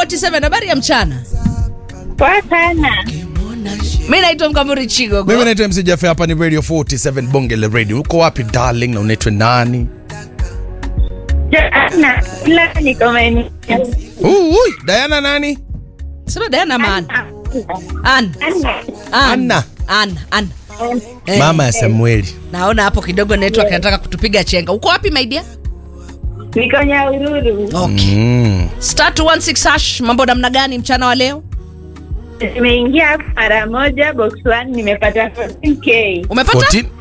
47 habari ya mchana Poa sana. mi naitwa mkamuri chigogo mimi naitwa mc jafe hapa ni radio 47 bonge la radio uko wapi darling na unaitwa nani Joana, ila niko maeneo. Ui, ui, diana nani sema Diana man an Anna. an an Eh, mama ya eh, samueli naona hapo kidogo network inataka kutupiga chenga uko wapi my dear Niko Nyahururu. okay mm. star 216 hash mambo namna gani mchana wa leo Nimeingia mara moja box one nimepata 14k. umepata 14